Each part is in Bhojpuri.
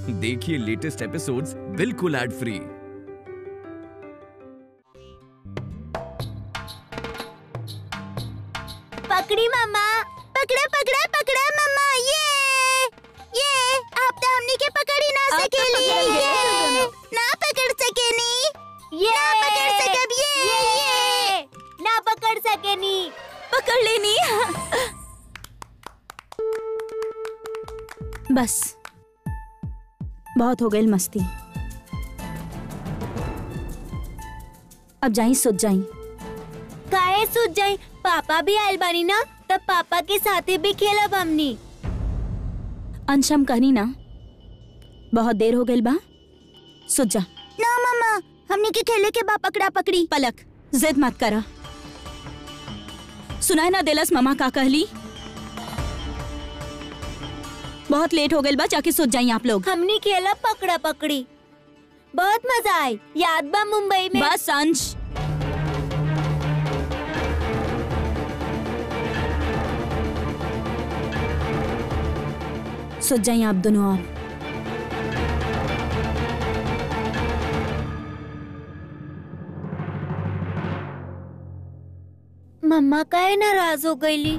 देखिए लेटेस्ट एपिसोड्स बिल्कुल एड फ्री पकड़ी मम्मा पकड़ा पकड़ा पकड़ा मम्मा ये ये आप तो हमनी के पकड़ी ना अब तो सकेली पकड़ गए ये दोनों। ना पकड़ सकेनी ये ना पकड़ सकब ये ये ना पकड़ सके नी पकड़ लेनी बस बहुत हो गई मस्ती अब जाई सोच जाई काहे सूझ जाई पापा भी आयल बानी ना तब पापा के साथे भी खेलब हमनी अंशम कहनी ना बहुत देर हो गई बा सोच जा ना मम्मा हमनी के खेले के बा पकड़ा पकड़ी पलक जिद मत करा सुनाए ना दिलस ममा का कहली बहुत लेट हो गई बा जाके सोच जाई आप लोग हमनी खेलब पकड़ा पकड़ी बहुत मजा आई याद बा मुंबई में बस अंश सोच जाइए आप दोनों आप मम्मा काहे नाराज हो गईली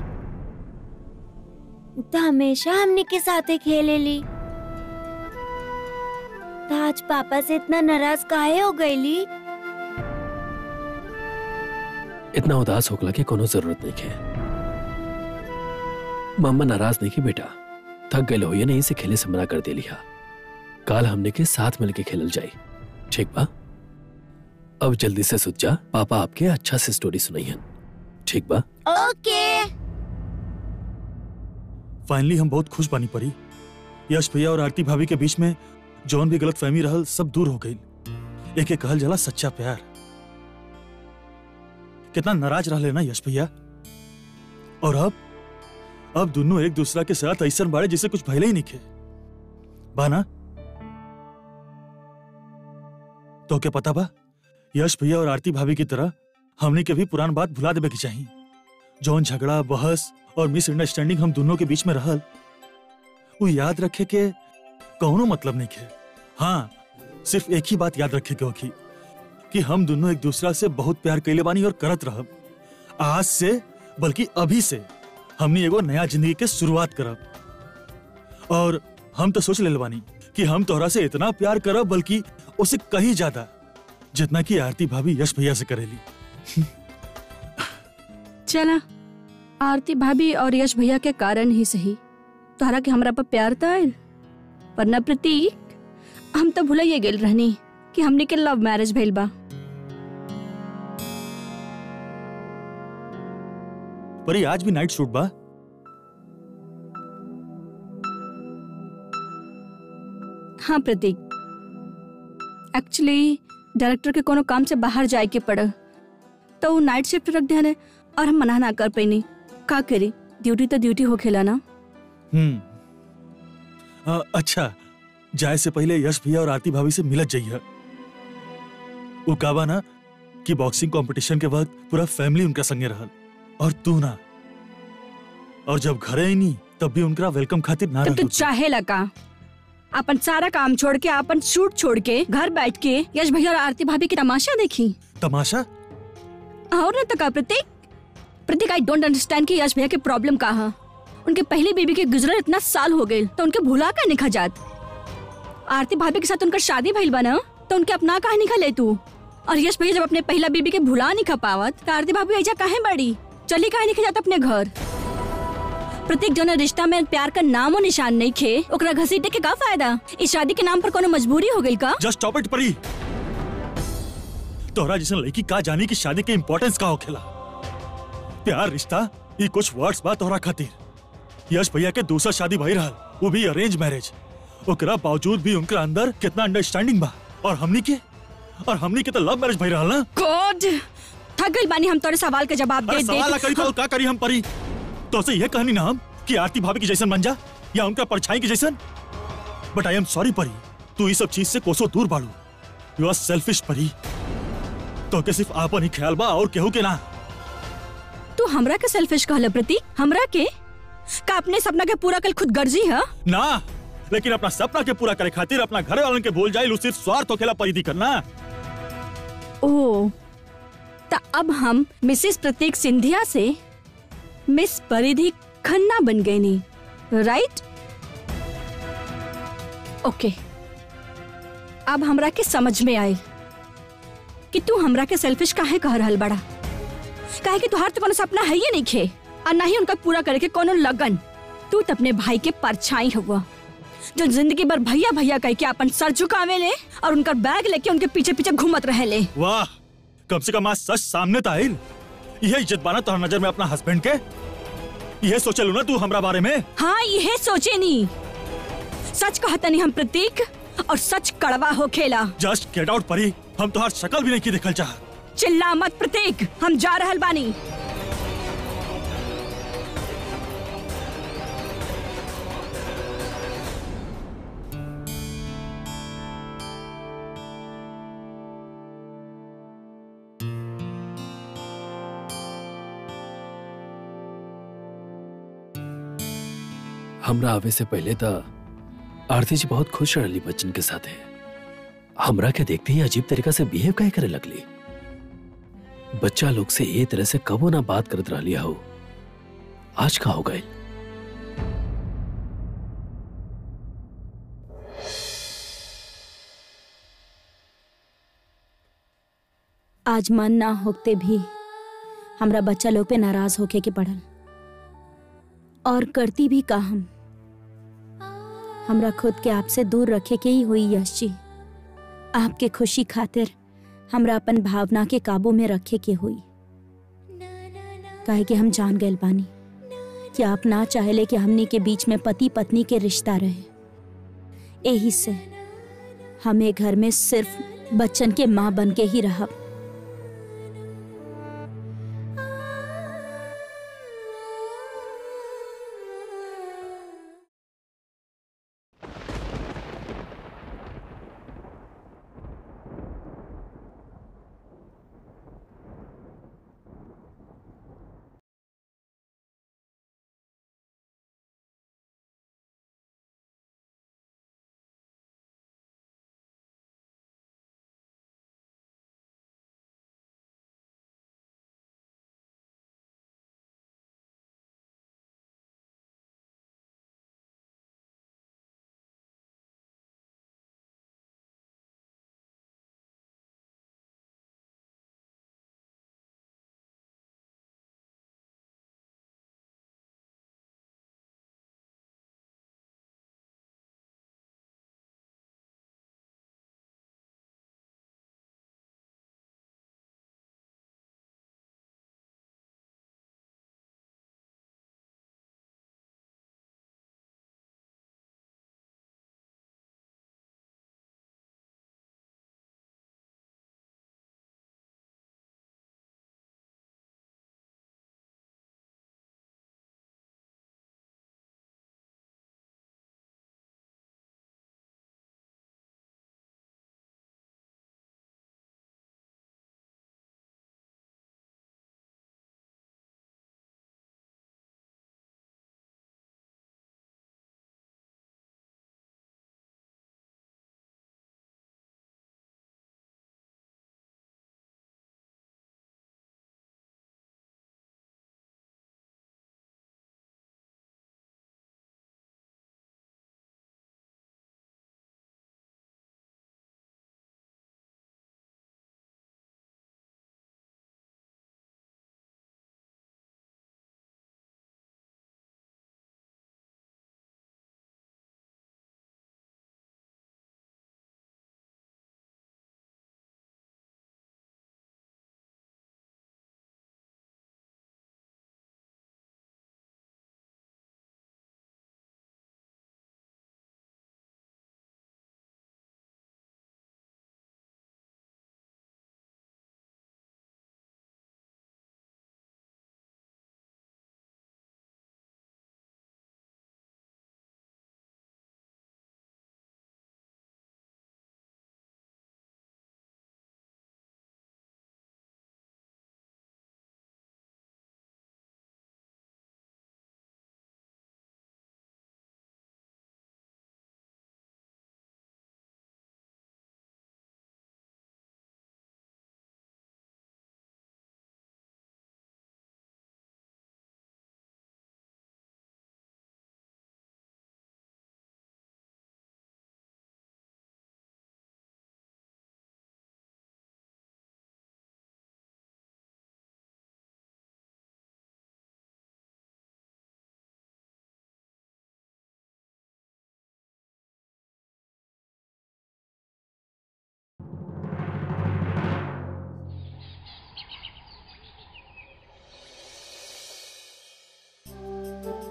तो हमेशा हमनी के साथे खेले ली तो आज पापा से इतना नाराज काहे हो गईली इतना उदास होकला के कोनो जरूरत नहीं है मम्मा नाराज नहीं की बेटा थक गए हो ये नहीं से खेले से मना कर दे लिया काल हमने के साथ मिलके खेलल जाई ठीक बा अब जल्दी से सुत जा पापा आपके अच्छा से स्टोरी सुनाइयन ठीक बा ओके फाइनली हम बहुत खुश बानी परी यश भैया और आरती भाभी के बीच में जौन भी गलत फहमी रहल सब दूर हो गई एक एक कहल जला सच्चा प्यार कितना नाराज रह लेना यश भैया और अब अब दोनों एक दूसरा के साथ ऐसा बाड़े जिसे कुछ भले ही नहीं खे बाना तो क्या पता बा यश भैया और आरती भाभी की तरह हमने के भी पुरान बात भुला देवे की चाहिए जौन झगड़ा बहस और मिसअंडरस्टैंडिंग हम दोनों के बीच में रहल वो याद रखे के कौनो मतलब नहीं के हाँ सिर्फ एक ही बात याद रखे के होखी कि हम दोनों एक दूसरा से बहुत प्यार कैले बानी और करत रहब आज से बल्कि अभी से हमनी एगो नया जिंदगी के शुरुआत करब और हम तो सोच ले बानी कि हम तोहरा से इतना प्यार करब बल्कि उसे कहीं ज्यादा जितना कि आरती भाभी यश भैया से करेली चला आरती भाभी और यश भैया के कारण ही सही तोहरा के हमरा पर प्यार त आयल पर न प्रतीक हम तो भुलाइए गेल रहनी कि हमने के लव मैरिज भइल बा पर ये आज भी नाइट शूट बा हाँ प्रतीक एक्चुअली डायरेक्टर के कोनो काम से बाहर जाए के पड़ तो वो नाइट शिफ्ट रख दिया और हम मना ना कर पैनी का करी ड्यूटी तो ड्यूटी हो खेला ना हम्म अ, अच्छा जाए से पहले यश भैया और आरती भाभी से मिलत जाइए वो काबा ना कि बॉक्सिंग कंपटीशन के वक्त पूरा फैमिली उनका संगे रहल और तू ना और जब घरे आई नहीं तब भी उनका वेलकम खातिर ना तब रहल तू तू। चाहे लगा अपन सारा काम छोड़ के अपन शूट छोड़ के घर बैठ के यश भैया और आरती भाभी की तमाशा देखी तमाशा और न तो का Prateek Prateek I don't understand कि यश भैया की प्रॉब्लम का है उनके पहली बेबी के गुजरल इतना साल हो गए तो उनके भुला का निखा जात आरती भाभी के साथ उनका शादी भइल बा ना तो उनके अपना कहा निखा ले तू और यश भैया जब अपने पहला बेबी के भुला नहीं खा पावत तो आरती भाभी ऐजा काहे बड़ी चली काहे निखा जात अपने घर प्रतीक जौन रिश्ता में प्यार का नाम और निशान नहीं खे ओकरा घसीटे के का फायदा इस शादी के नाम पर कोनो मजबूरी हो गई का जस्ट स्टॉप इट परी तोहरा जैसे लड़की का जानी कि शादी के इम्पोर्टेंस का होखेला प्यार रिश्ता ये कुछ वर्ड्स बा तोहरा खातिर यश भैया के दूसरा शादी भई रहल वो भी अरेंज मैरिज ओकरा बावजूद भी उनके अंदर कितना अंडरस्टैंडिंग बा और हमनी के और हमनी के तो लव मैरिज भई रहल ना गॉड थक गई बानी हम तोरे सवाल के जवाब अरे दे सवाल ना दे करी तो का करी हम परी तो से ये कहनी ना हम कि आरती भाभी की जैसन बन जा या उनका परछाई की जैसन बट आई एम सॉरी परी तू इस सब चीज से कोसों दूर बाड़ू यू आर सेल्फिश परी तो के सिर्फ आपन ही ख्याल बा और केहू के ना तू हमरा के सेल्फिश कहले प्रतीक हमरा के का अपने सपना के पूरा कल खुद गर्जी है ना लेकिन अपना सपना के पूरा करे खातिर अपना घर वालन के भूल जाए सिर्फ स्वार्थ होखेला परिधि करना ओ त अब हम मिसेस प्रतीक सिंधिया से मिस परिधि खन्ना बन गई नी राइट ओके अब हमरा के समझ में आए कि तू हमरा के सेल्फिश काहे कह रहल बड़ा काहे कि तुहार तो कोनो सपना है ही नहीं खे और ना ही उनका पूरा करे के कोनो लगन तू तो अपने भाई के परछाई हुआ जो जिंदगी भर भैया भैया कह के अपन सर झुकावे ले और उनका बैग लेके उनके पीछे पीछे घूमत रहे ले वाह कम से कम आज सच सामने तो आइल यह इज्जत बाना तोहर नजर में अपना हस्बैंड के यह सोचलू ना तू हमरा बारे में हाँ ये सोचे नी सच कहता नहीं हम प्रतीक और सच कड़वा हो खेला जस्ट गेट आउट परी हम तोहार शक्ल भी नहीं की देखल चाह चिल्ला मत प्रतीक हम जा रहल बानी हमरा आवे से पहले तो आरती जी बहुत खुश रहली बच्चन के साथे हमरा के देखते ही अजीब तरीका से बिहेव काहे करे लगली बच्चा लोग से ए तरह से कबो ना बात करत रहली हो आज का हो गए आज मन ना होते भी हमरा बच्चा लोग पे नाराज होके के पड़ल और करती भी का हम हमरा खुद के आपसे दूर रखे के ही हुई यश जी आपके खुशी खातिर हमरा अपन भावना के काबू में रखे के हुई काहे कि हम जान गए बानी कि आप ना चाहले कि हमनी के बीच में पति पत्नी के रिश्ता रहे यही से हमें घर में सिर्फ बच्चन के माँ बन के ही रहब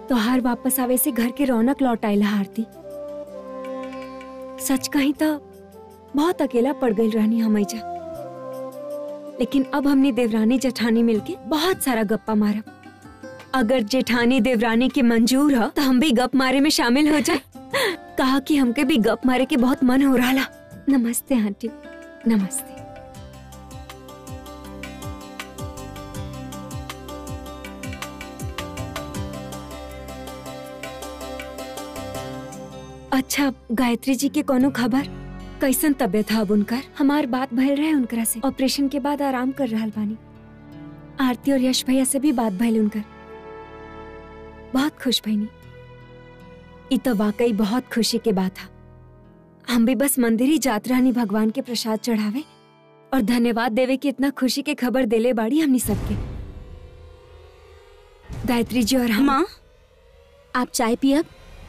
तोहार वापस आवे से घर के रौनक लौट आयला आरती सच कही तो बहुत अकेला पड़ गई रहनी हमैजा लेकिन अब हमने देवरानी जेठानी मिलके बहुत सारा गप्पा मारा अगर जेठानी देवरानी के मंजूर हो तो हम भी गप मारे में शामिल हो जाए कहा कि हमके भी गप मारे के बहुत मन हो रहा नमस्ते आंटी नमस्ते अच्छा गायत्री जी के कोनो खबर कैसन तबियत है अब उनकर हमार बात भइल रहे उनकरा से ऑपरेशन के बाद आराम कर रहा बानी आरती और यश भैया से भी बात भइल उनकर बहुत खुश भईनी ई तो वाकई बहुत खुशी के बात है हम भी बस मंदिर ही जात रहनी भगवान के प्रसाद चढ़ावे और धन्यवाद देवे की इतना खुशी के खबर देले बाड़ी हमनी सबके गायत्री जी और हम माँ आप चाय पियब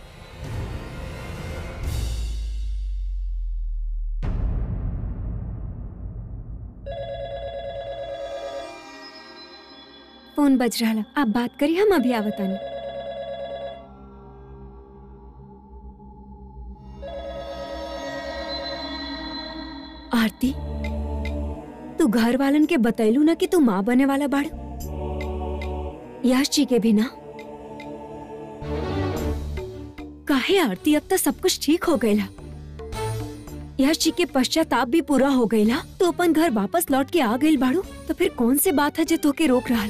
फोन बज रहा आप बात करिए हम अभी आवतानी आरती तू घर वालन के बतैलू ना कि तू माँ बने वाला बाड़ यश जी के भी ना काहे आरती अब तक सब कुछ ठीक हो गयला यश जी के पश्चाताप भी पूरा हो गयला तो अपन घर वापस लौट के आ गई बाड़ू तो फिर कौन सी बात है जो तोके रोक रहा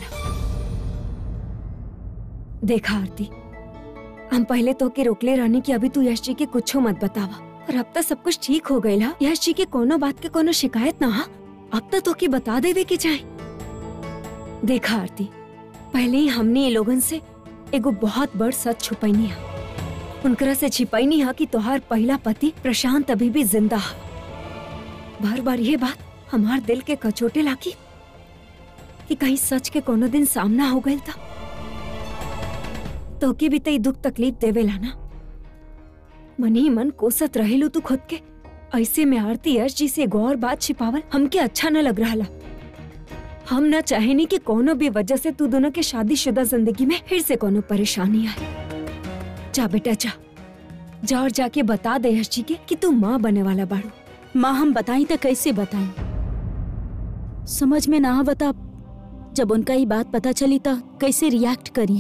देखा आरती हम पहले तो के रोकले रहने की अभी तू यश जी के कुछो मत बतावा और अब तक सब कुछ ठीक हो गयला यश जी के कोनो बात के कोनो शिकायत ना हा अब तक तो के बता देवे के चाहे देखा आरती पहले ही हमने ये लोगन से एगो बहुत बड़ सच छुपैनी है उनकरा से छिपैनी है कि तोहार पहला पति प्रशांत अभी भी जिंदा है बार बार ये बात हमार दिल के कचोटे लागी कि कहीं सच के कोनो दिन सामना हो गया था तो के भी तई दुख तकलीफ देवेला ना मन ही मन कोसत रहेलू तू खुद के ऐसे में आरती यश जी से एगो और बात छिपावल हमके अच्छा न लग रहा हम न चाहेनी कि कोनो भी वजह से तू दोनों के शादीशुदा जिंदगी में फिर से कोनो परेशानी आए जा बेटा जा जा और जाके बता दे यश जी के कि तू माँ बने वाला बाड़ू माँ हम बताई तो कैसे बताएं समझ में ना आवता जब उनका ये बात पता चली तो कैसे रिएक्ट करिए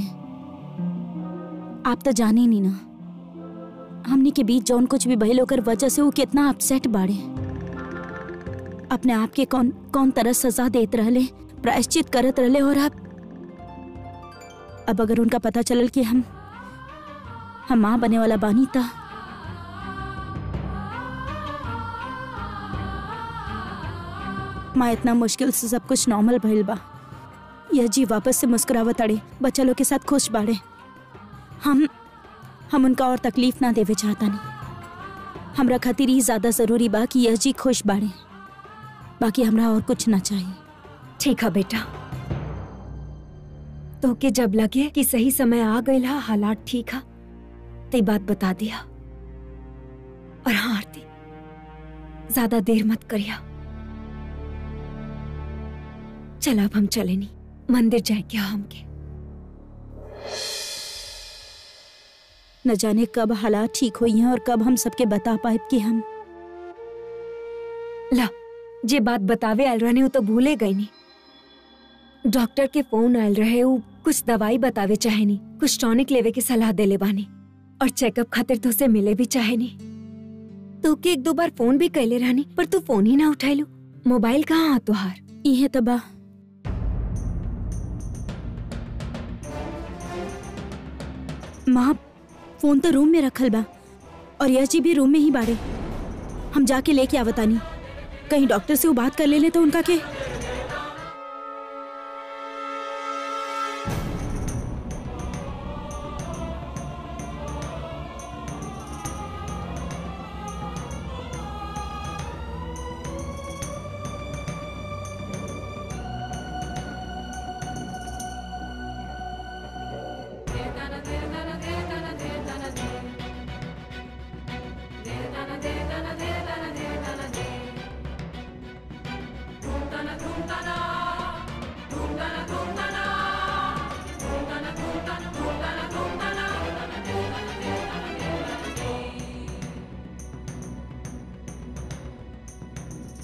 आप तो जाने नहीं ना हमने के बीच जौन कुछ भी भइल ओकर वजह से वो कितना अपसेट बाड़े अपने आप के कौन कौन तरह सजा देत रहले प्रायश्चित करत रहले और अब अब अगर उनका पता चलल कि हम हम माँ बने वाला बानी था माँ इतना मुश्किल से सब कुछ नॉर्मल भइल बा यह जी वापस से मुस्कुरावत अड़े बच्चा लोग के साथ खुश बाड़े हम हम उनका और तकलीफ ना देवे चाहता नहीं हमरा खातिर ही ज्यादा जरूरी बा कि यह जी खुश बाड़े बाकी हमरा और कुछ ना चाहिए ठीक है बेटा तो के जब लगे कि सही समय आ गई हा हालात ठीक है ते बात बता दिया और हाँ आरती ज्यादा देर मत करिया चल अब हम चले नहीं मंदिर जाए क्या हमके न जाने कब हालात ठीक हुई हैं और कब हम सबके बता पाए कि हम ला जे बात बतावे आयल रहने वो तो भूले गई नहीं डॉक्टर के फोन आयल रहे वो कुछ दवाई बतावे चाहे नहीं कुछ टॉनिक लेवे की सलाह देले बानी और चेकअप खातिर तो से मिले भी चाहे नहीं तो के एक दो बार फोन भी कैले रहनी पर तू फोन ही ना उठाइलू मोबाइल कहाँ आ तुहार इहे तबा माँ फोन तो रूम में रखल बा और यश जी भी रूम में ही बाड़े हम जाके लेके आवतानी कहीं डॉक्टर से वो बात कर ले ले तो उनका के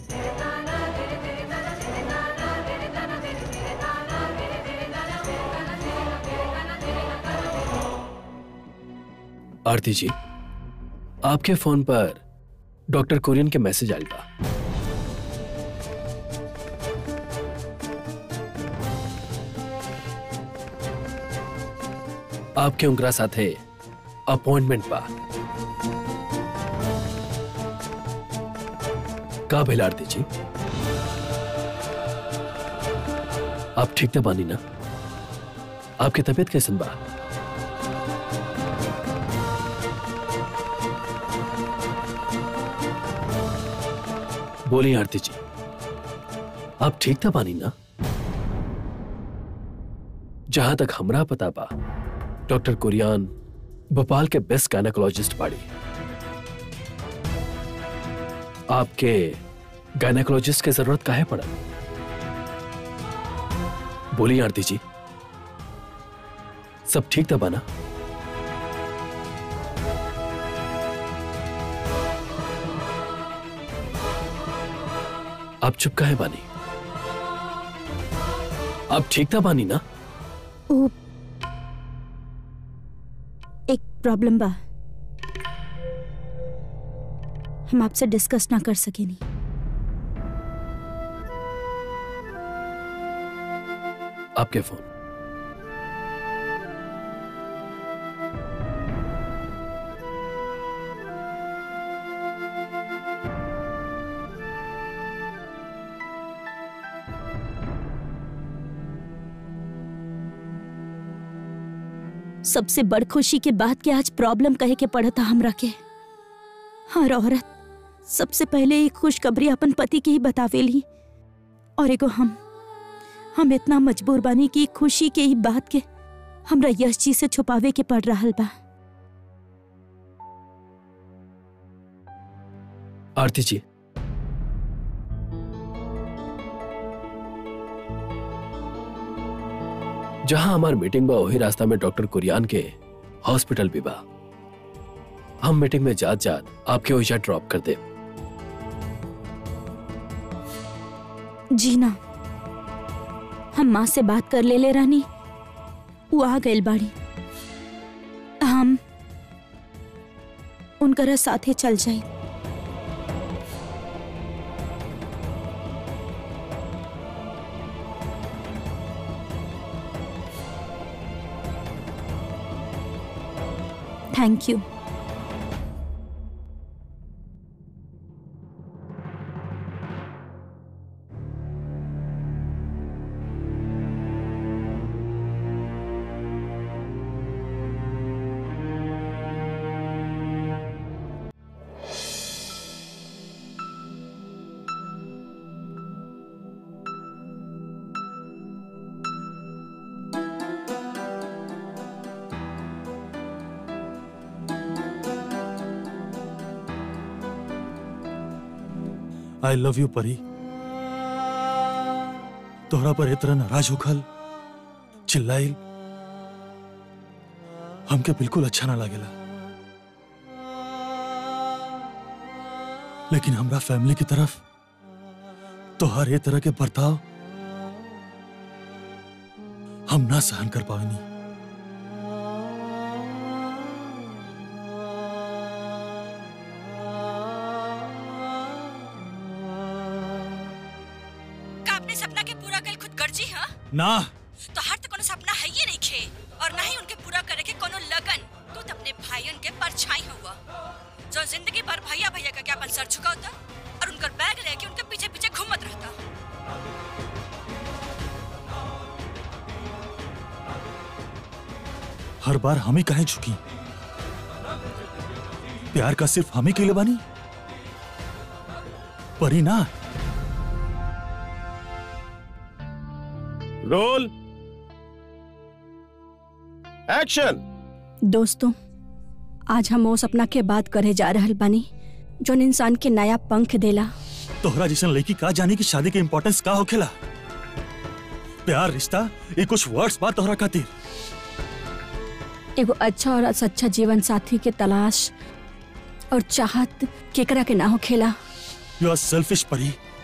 आरती जी आपके फोन पर डॉक्टर कोरियन के मैसेज आयल बा आपके उनकरा साथे अपॉइंटमेंट बा का भेल आरती जी आप ठीक तो बानी ना आपकी तबीयत कैसन बा बोलिए आरती जी आप ठीक था पानी ना जहां तक हमरा पता बा डॉक्टर कुरियान भोपाल के बेस्ट गायनेकोलॉजिस्ट बाड़ी आपके गायनेकोलॉजिस्ट की जरूरत काहे पड़ा बोलिए आरती जी सब ठीक था बाना आप चुप काहे बानी आप ठीक था बानी ना ओ एक प्रॉब्लम बा हम आपसे डिस्कस ना कर सके नहीं आपके फोन सबसे बड़ खुशी के बाद के आज प्रॉब्लम कहे के पड़ा था हमरा के हर औरत सबसे पहले एक खुशखबरी अपन पति के ही बतावेली और एगो हम हम इतना मजबूर बानी कि खुशी के ही बात के हमरा यश जी से छुपावे के पड़ रहा बा आरती जी जहां हमार मीटिंग बा वही रास्ता में डॉक्टर कुरियान के हॉस्पिटल भी बा हम मीटिंग में जात जात आपके ओइजा ड्रॉप कर दे जी ना हम माँ से बात कर ले ले रानी वो आ गइल बाड़ी हम उनकरा साथे चल जाई thank you I love you Pari तोहरा पर इतना नाराज होखल चिल्लाइल हमके बिल्कुल अच्छा ना लागेला लेकिन हमरा फैमिली की तरफ तोहर ये तरह के बर्ताव हम ना सहन कर पाएनी का अपने सपना के पूरा कल खुद गर्जी हाँ ना तो हर तो कोनो सपना है ही नहीं खे और ना ही उनके पूरा करे के कोनो लगन तू तो अपने भाईयन के परछाई हुआ जो जिंदगी भर भैया भैया का क्या अपन सर झुकावता और उनका बैग लेके उनके पीछे पीछे घूमत रहता हर बार हम ही कहे झुकी प्यार का सिर्फ हम ही के लिए बानी परी ना रोल एक्शन दोस्तों आज हम वो सपना के बात करे जा रहल बानी जोन इंसान के नया पंख देला तोहरा जैसन लड़की का जाने की शादी के इम्पोर्टेंस का होखेला प्यार रिश्ता ये कुछ वर्ड्स बात तोहरा खातिर एगो अच्छा और सच्चा जीवन साथी के तलाश और चाहत केकरा के ना हो खेला यू आर सेल्फिश परी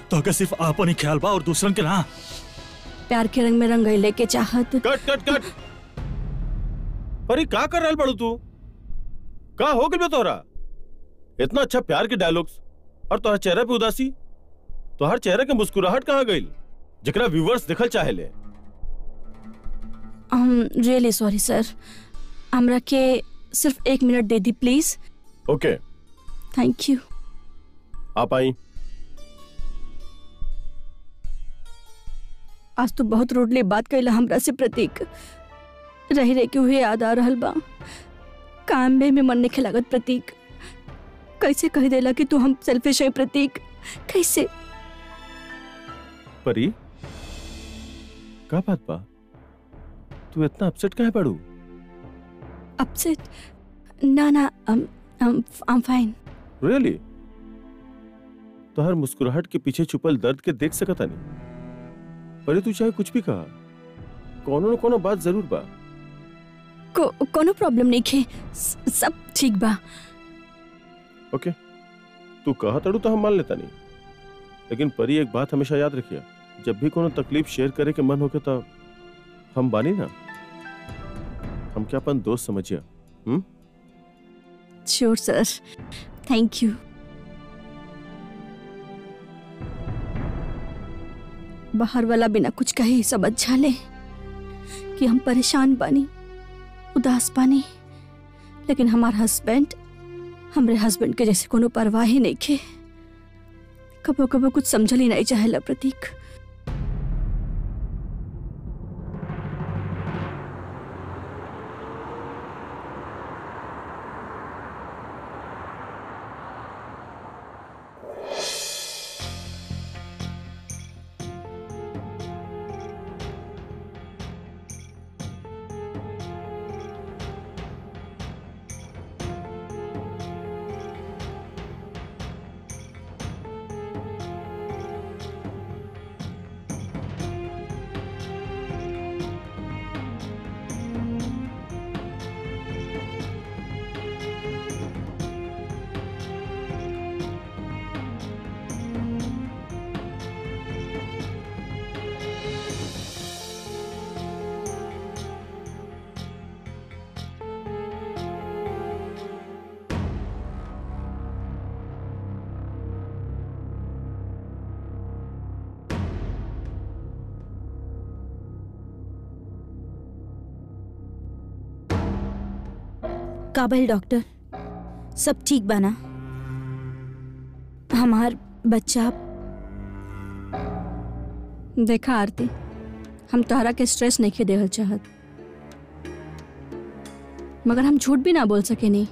तो के सिर्फ आपन ही ख्याल बा और दूसरन के ना प्यार के रंग में रंगैले के चाहत कट कट कट परी का कर रहल बड़ू तू का हो गइल बा तोहरा इतना अच्छा प्यार के डायलॉग्स और तोहर चेहरा पे उदासी तोहर चेहरा के मुस्कुराहट कहाँ गइल जेकरा व्यूवर्स देखल चाहेले हम रियली सॉरी सर हमरा के सिर्फ एक मिनट दे दी प्लीज ओके थैंक यू आप आई आज तो बहुत रोडले बात कैला हमरा से प्रतीक रह रह के उहे याद आ रहल बा काम में में मन नहीं लागत प्रतीक कैसे कह देला कि तू हम सेल्फिश है प्रतीक कैसे परी का बात बा तू इतना अपसेट काहे पड़ू अपसेट ना ना आई एम फाइन रियली तोहर मुस्कुराहट के पीछे छुपल दर्द के देख सकता नहीं परी तू चाहे कुछ भी कहा कोनो न कोनो बात जरूर बा को कोनो प्रॉब्लम नहीं खे स- सब ठीक बा ओके तू कहा तड़ू तो हम मान लेता नहीं लेकिन परी एक बात हमेशा याद रखिया जब भी कोनो तकलीफ शेयर करे के मन होके तो हम बानी ना हम क्या अपन दोस्त समझिया hmm sure sir thank you बाहर वाला बिना कुछ कहे ही सब अच्छा ले कि हम परेशान बानी उदास बानी लेकिन हमार हस्बैंड हमरे हस्बैंड के जैसे कोनो परवाह ही नहीं खे कबो कबो कुछ समझल ही नहीं चाहेला प्रतीक काबिल डॉक्टर सब ठीक बना हमार बच्चा देखा आरती हम तोहरा के स्ट्रेस नहीं के देहल चाहत मगर हम झूठ भी ना बोल सके नहीं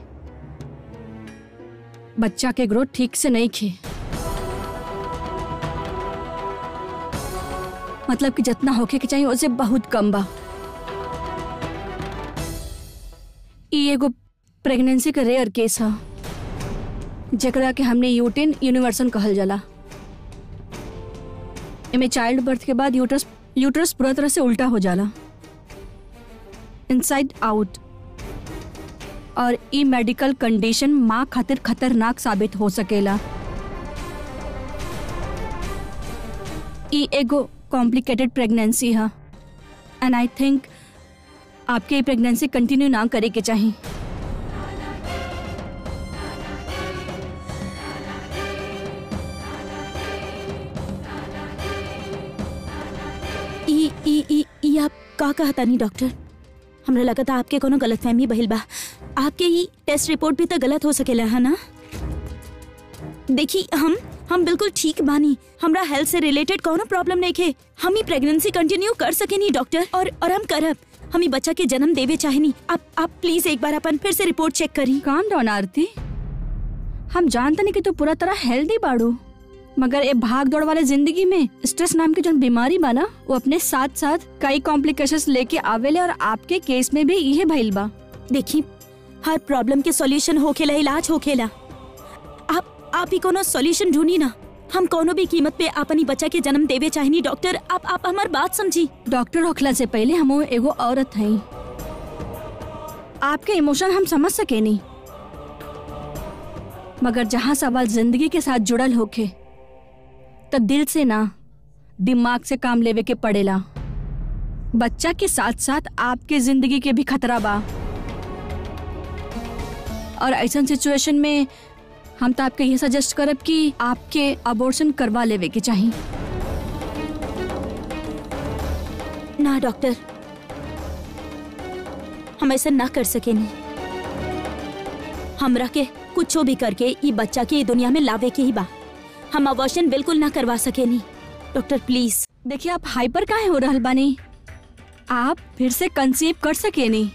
बच्चा के ग्रोथ ठीक से नहीं खे मतलब कि जितना होके के चाहिए उससे बहुत कम बा ई एगो प्रेगनेंसी का रेयर केस है जेकरा के हमने यूटिन यूनिवर्सन कहल जाला एमे चाइल्ड बर्थ के बाद यूटरस यूटरस पूरा तरह से उल्टा हो जाला इनसाइड आउट और ई मेडिकल कंडीशन माँ खातिर खतरनाक साबित हो सकेला ई एगो कॉम्प्लिकेटेड प्रेगनेंसी है एंड आई थिंक आपके ये प्रेगनेंसी कंटिन्यू ना करे के चाहिए ई ई ई ई आप का कहता नहीं डॉक्टर हमरा लगा था आपके कोनो गलतफहमी भइल बा आपके ई टेस्ट रिपोर्ट भी तो गलत हो सकेला है ना देखी हम हम बिल्कुल ठीक बानी हमरा हेल्थ से रिलेटेड कोनो प्रॉब्लम नहीं खे हम ही प्रेगनेंसी कंटिन्यू कर सके नहीं डॉक्टर और और हम करब हम ही बच्चा के जन्म देवे चाहे नहीं आप आप प्लीज एक बार अपन फिर से रिपोर्ट चेक करी काम डाउन आरती हम जानते नहीं कि तू पूरा तरह हेल्दी बाड़ू मगर ये भाग दौड़ वाले जिंदगी में स्ट्रेस नाम की जो बीमारी बा ना वो अपने साथ साथ कई कॉम्प्लिकेशंस लेके आवेले और आपके केस में भी यही भइल बा देखी हर प्रॉब्लम के सॉल्यूशन होखेला इलाज होखेला आप आप ही कोनो सॉल्यूशन ढूंढी ना हम कोनो भी कीमत पे अपनी बच्चा के जन्म देवे चाहिए डॉक्टर आप आप हमार बात समझी डॉक्टर होखला से पहले हम एगो औरत हई आपके इमोशन हम समझ सके नहीं मगर जहाँ सवाल जिंदगी के साथ जुड़ल होखे तो दिल से ना दिमाग से काम लेवे के पड़ेला बच्चा के साथ साथ आपके जिंदगी के भी खतरा बा और ऐसा सिचुएशन में हम तो आपके ये सजेस्ट करब कि आपके अबॉर्शन करवा लेवे के चाहिए ना डॉक्टर हम ऐसा ना कर सके नहीं हमरा के कुछो भी करके ई बच्चा के ई दुनिया में लावे के ही बा हम अबॉर्शन बिल्कुल ना करवा सके नहीं डॉक्टर प्लीज देखिए आप हाइपर काहे हो रहल बानी आप फिर से कंसीव कर सके नहीं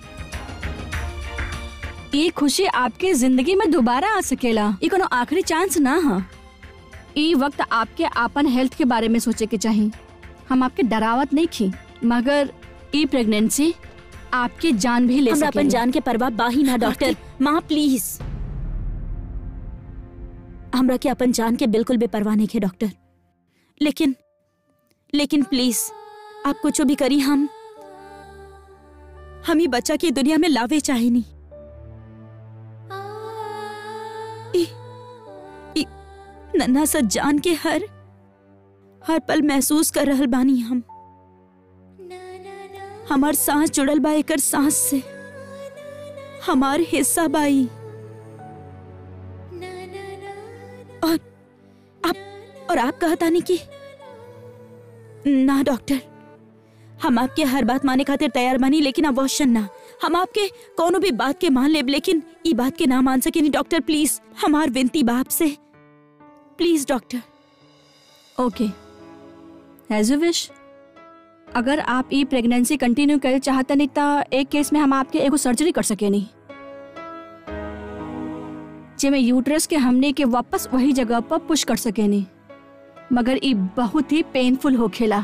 ये खुशी आपके जिंदगी में दोबारा आ सकेला ये कोनो आखिरी चांस ना हा ये वक्त आपके आपन हेल्थ के बारे में सोचे के चाहिए हम आपके डरावत नहीं खी मगर ई प्रेगनेंसी आपकी जान भी ले हमरा अपन सकेली। जान के परवाह बाही ना डॉक्टर माँ प्लीज हमरा के अपन जान के बिल्कुल भी परवाह नहीं है डॉक्टर लेकिन लेकिन प्लीज आप कुछ भी करी हम हम ही बच्चा की दुनिया में लावे चाहे नहीं ई- ई नन्हा सा जान के हर हर पल महसूस कर रहल बानी हम हमार सांस जुड़ल बा एकर सांस से हमार हिस्सा बाई और आप और आप कहता नहीं कि ना डॉक्टर हम आपके हर बात माने खातिर तैयार बानी लेकिन अवश्य ना हम आपके कोनो भी बात के मान लेब लेकिन ई बात के ना मान सके नहीं डॉक्टर प्लीज हमार विनती बाप से please doctor okay as you wish अगर आप ई प्रेगनेंसी कंटिन्यू करे चाहते नहीं तो एक केस में हम आपके एगो सर्जरी कर सके नहीं जेमे यूट्रस के हमने के वापस वही जगह पर पुश कर सके नहीं मगर ई बहुत ही पेनफुल हो खेला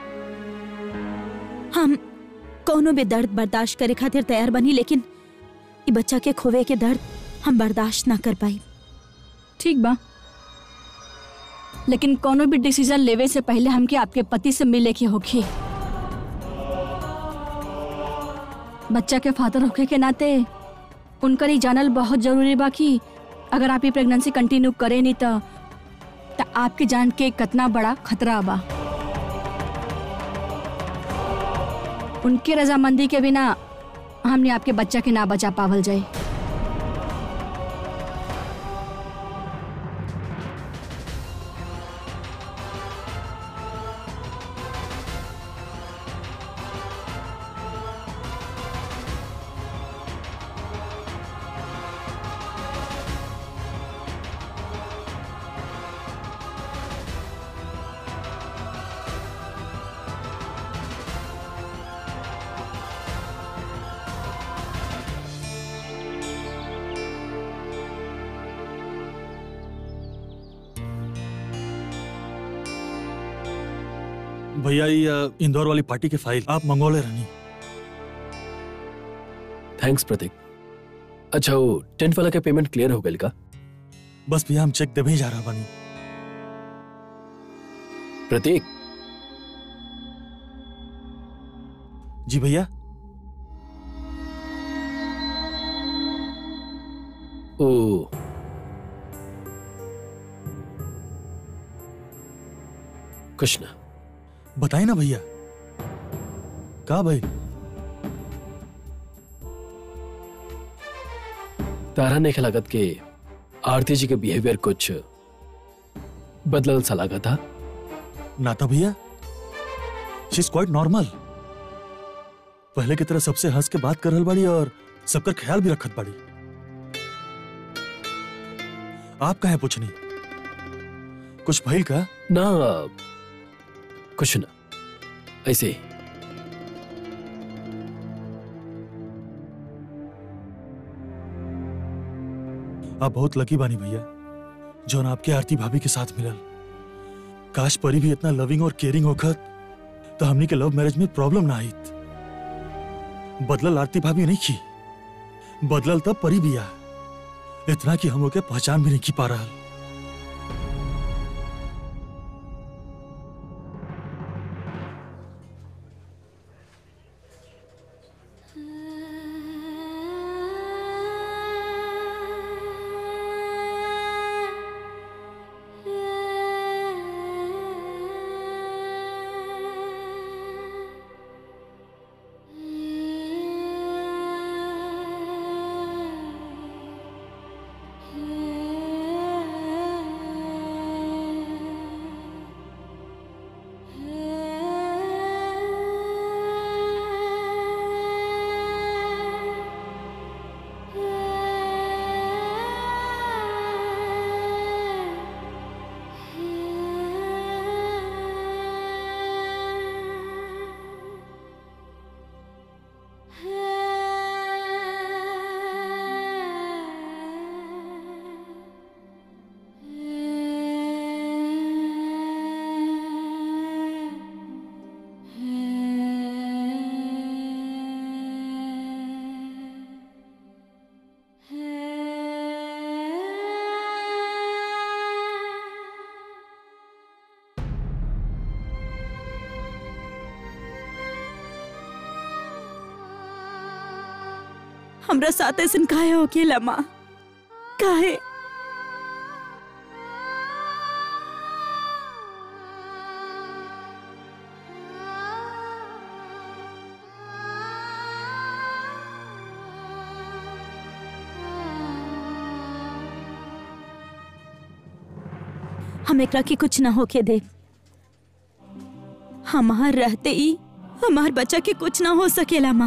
हम कोनो भी दर्द बर्दाश्त करे खातिर तैयार बनी लेकिन ई बच्चा के खोवे के दर्द हम बर्दाश्त ना कर पाई ठीक बा लेकिन कोनो भी डिसीजन लेवे से पहले हमके आपके पति से मिले के होखी बच्चा के फादर होखे के नाते उनकर ही जानल बहुत जरूरी बा कि अगर आप ये प्रेगनेंसी कंटिन्यू करे नहीं तो त आपके जान के कितना बड़ा खतरा बा उनके रजामंदी के बिना हमने आपके बच्चा के ना बचा पावल जाए भैया ये अ, इंदौर वाली पार्टी के फाइल आप मंगोले रहनी थैंक्स प्रतीक अच्छा वो टेंट वाला का पेमेंट क्लियर हो गया का बस भैया हम चेक देवे ही जा रहा बानी प्रतीक जी भैया ओ कुछ ना बताए ना भैया का भाई तारा ने लागत के आरती जी के बिहेवियर कुछ बदलल सा लगा था ना था भैया शी इज क्वाइट नॉर्मल पहले की तरह सबसे हंस के बात कर रहल बाड़ी और सबकर ख्याल भी रखत बाड़ी आप कहे पूछनी कुछ भइल का ना कुछ ना ऐसे ही आप बहुत लकी बानी भैया जौन आपके आरती भाभी के साथ मिलल काश परी भी इतना लविंग और केयरिंग होखत तो हमनी के लव मैरिज में प्रॉब्लम ना आईत बदलल आरती भाभी नहीं की बदलल तब परी भी आ इतना कि हम ओके पहचान भी नहीं की पा रहा हमरा साथ ऐसन काहे होकेला माँ काहे हम एकरा के कुछ ना होके दे हमार रहते ही हमार बच्चा के कुछ ना हो सकेला माँ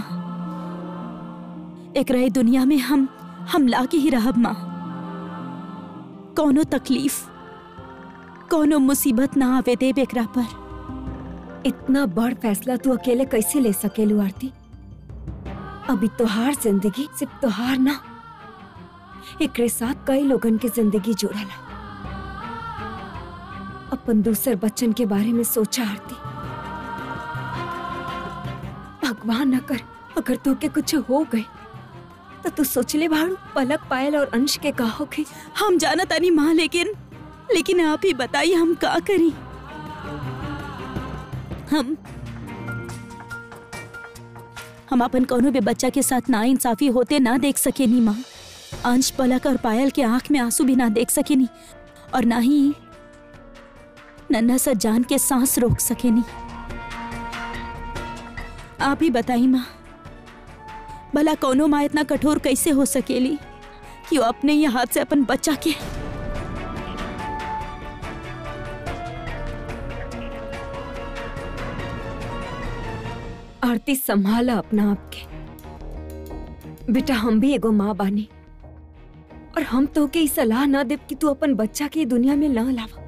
एकरा ई दुनिया में हम हम लाके ही रहब माँ कोनो तकलीफ कोनो मुसीबत ना आवे देब एकरा पर इतना बड़ फैसला तू अकेले कैसे ले सकेलू आरती अभी तोहार जिंदगी सिर्फ तोहार ना एकरे साथ कई लोगन के जिंदगी जुड़ल है अपन दूसर बच्चन के बारे में सोचा आरती भगवान न कर अगर तो के कुछ हो गए तो तू सोचले भाड़ू पलक पायल और अंश के कहोगे हम जाना तानी माँ लेकिन लेकिन आप ही बताइए हम का करी हम हम अपन कोनो भी बच्चा के साथ ना इंसाफी होते ना देख सके नी माँ अंश पलक और पायल के आंख में आंसू भी ना देख सके नी और ना ही नन्हा सा जान के सांस रोक सके नी आप ही बताई माँ भला कोनो माँ इतना कठोर कैसे हो सकेली कि वो अपने ही हाथ से अपन बच्चा के आरती संभाला अपना आप के बेटा हम भी एगो माँ बानी और हम तो के ई सलाह ना देब कि तू अपन बच्चा के ई दुनिया में न लावा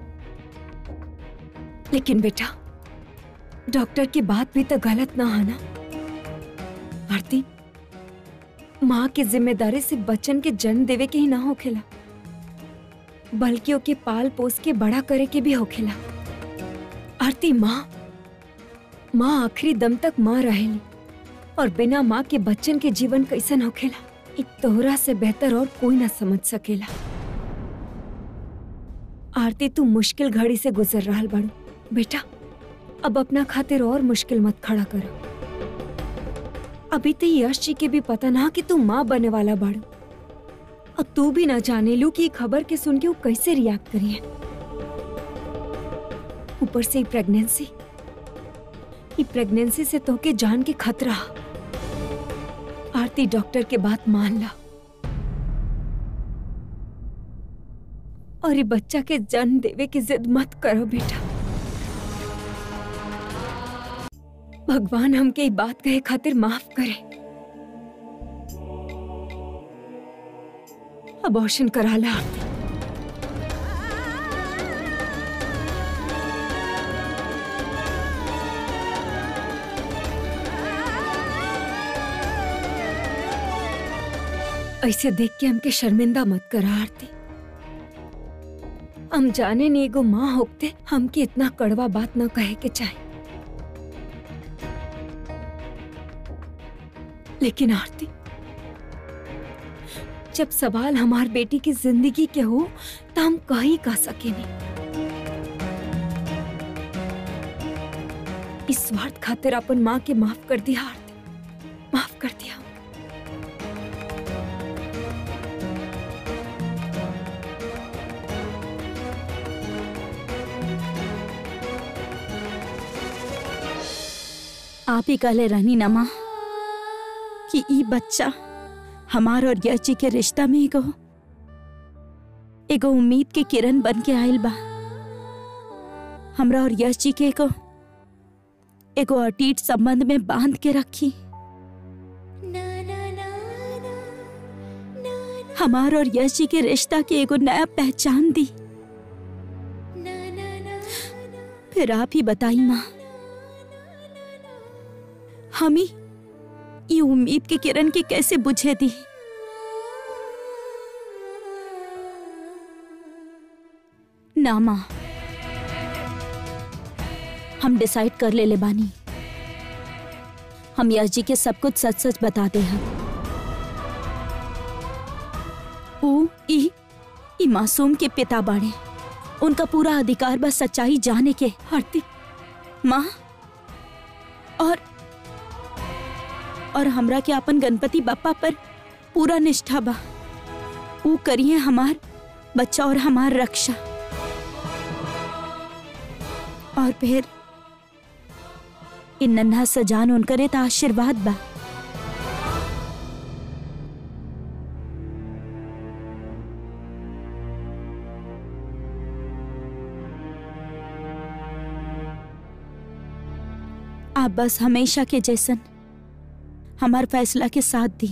लेकिन बेटा डॉक्टर की बात भी तो गलत ना है ना आरती माँ की जिम्मेदारी सिर्फ बच्चन के जन्म देवे के ही ना होखेला बल्कि ओके पाल पोस के बड़ा करे के भी होखेला आरती माँ माँ आखिरी दम तक माँ रहेली और बिना माँ के बच्चन के जीवन कैसन होखेला इ तोहरा से बेहतर और कोई ना समझ सकेला आरती तू मुश्किल घड़ी से गुजर रहा बड़ू बेटा अब अपना खातिर और मुश्किल मत खड़ा करो अभी तो यश जी के भी पता ना कि तू माँ बने वाला बाड़ू और तू भी ना जाने लू कि ये खबर के सुन के वो कैसे रिएक्ट करिए ऊपर से प्रेगनेंसी ये प्रेगनेंसी से तोके जान के खतरा आरती डॉक्टर के बात मान ला और ये बच्चा के जन्म देवे की जिद मत करो बेटा भगवान हमके ये बात कहे खातिर माफ करे अबॉर्शन करा ला आरती ऐसे देख के हमके शर्मिंदा मत करा आरती हम जाने नहीं एगो माँ होते हमके इतना कड़वा बात ना कहे के चाहे लेकिन आरती जब सवाल हमार बेटी की जिंदगी के हो तो हम कहीं कह सके नहीं इस स्वार्थ खातिर अपन माँ के माफ कर दिया आरती माफ कर दिया आप ही कहले रहनी ना माँ कि ई बच्चा हमार और यश जी के रिश्ता में एगो एगो उम्मीद के किरण बन के आयल बा हमरा और यश जी के एगो एगो अटीट संबंध में बांध के रखी हमार और यश जी के रिश्ता के एगो नया पहचान दी फिर आप ही बताई माँ हम ही ये उम्मीद के किरण के कैसे बुझे दी ना माँ हम डिसाइड कर ले ले बानी हम यश जी के सब कुछ सच सच बताते हैं ऊ ई ई मासूम के पिता बाड़े उनका पूरा अधिकार बस सच्चाई जाने के आरती माँ और और हमरा के अपन गणपति बप्पा पर पूरा निष्ठा बा ऊ करिए हमार बच्चा और हमार रक्षा और फिर इन नन्हा सजान उनकरे त आशीर्वाद बा आप बस हमेशा के जैसन हमार फैसला के साथ दी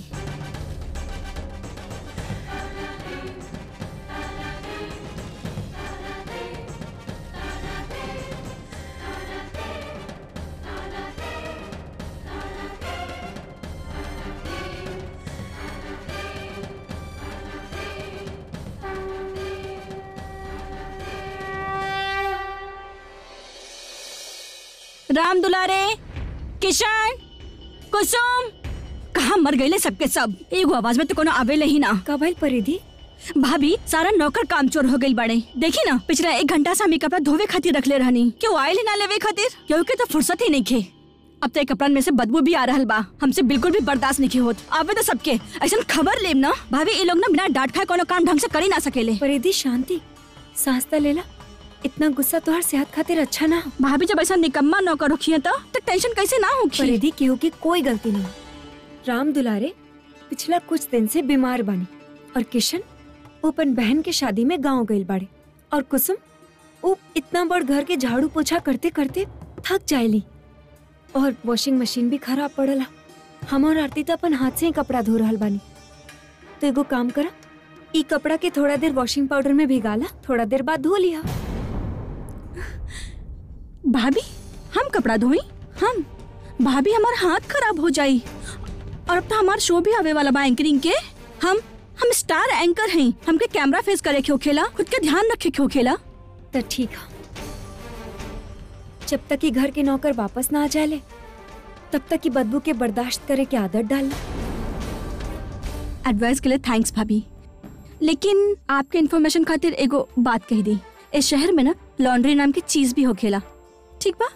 राम दुलारे किशन कुसुम कहाँ मर गए सबके सब एगो आवाज में तो कोनो आवेले ही ना का भइल परिधि भाभी सारा नौकर काम चोर हो गई बड़े देखी ना पिछला एक घंटा से हमें कपड़ा धोवे खातिर रख ले रहनी क्यों आयल ही ना लेवे खातिर क्योंकि तो फुर्सत ही नहीं खे अब तो कपड़न में से बदबू भी आ रहल बा हमसे बिल्कुल भी बर्दाश्त नहीं होत आवे तो सबके ऐसा खबर लेब ना भाभी ये लोग ना बिना डांट खाए कोनो काम ढंग से कर ही ना सकेले परिधि शांति सांस त लेला इतना गुस्सा तोहर सेहत खातिर अच्छा ना हो। भाभी जब ऐसा निकम्मा नौकर रखिए तो, तो टेंशन कैसे ना होगी परिधि केहू की कोई गलती नहीं राम दुलारे पिछला कुछ दिन से बीमार बनी और किशन वो अपन बहन के शादी में गांव गइल बाड़े और कुसुम वो इतना बड़ घर के झाड़ू पोछा करते करते थक जायली और वॉशिंग मशीन भी खराब पड़ला हम और आरती तो अपन हाथ से ही कपड़ा धो रहल बानी तो एगो काम करा ई कपड़ा के थोड़ा देर वॉशिंग पाउडर में भिगाला थोड़ा देर बाद धो लिया भाभी हम कपड़ा धोई हम भाभी हमार हाथ खराब हो जाई और अब तो हमार शो भी आवे वाला बा एंकरिंग के हम हम स्टार एंकर हैं हमके कैमरा फेस करे के होखेला खुद के ध्यान रखे के होखेला तो ठीक है जब तक कि घर के नौकर वापस ना आ जाए तब तक की बदबू के बर्दाश्त करे की आदत डाल एडवाइस के लिए थैंक्स भाभी लेकिन आपके इन्फॉर्मेशन खातिर एगो बात कह दी इस शहर में ना लॉन्ड्री नाम की चीज भी होखेला ठीक बा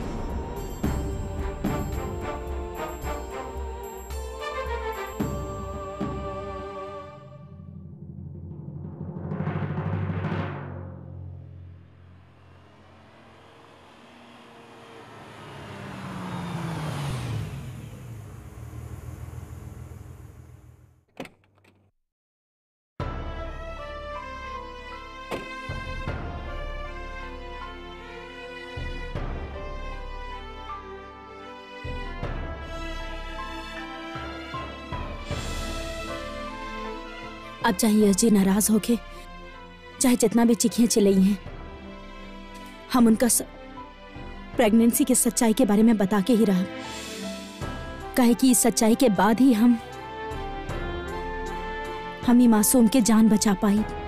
अब चाहे यश जी नाराज होके चाहे जितना भी चिखियां चिल्लाई हैं हम उनका स... प्रेगनेंसी की सच्चाई के बारे में बता के ही रहा कहे कि इस सच्चाई के बाद ही हम हम ही मासूम के जान बचा पाई